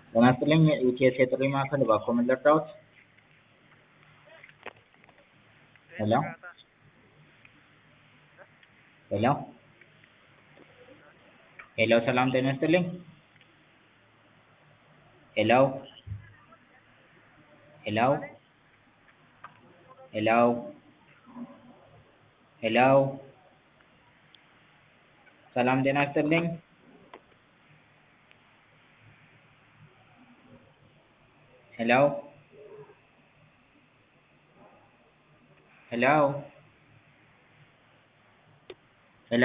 ጤና ይስጥልኝ የኢቲኤስ የጥሪ ማዕከል እባክዎ ምን ልርዳዎት? ሄሎ ሄሎ ሄሎ ሰላም ጤና ይስጥልኝ ሄሎ ሄሎ ሄሎ ሄሎ ሰላም ጤና ይስጥልኝ ሄሎ ሄሎ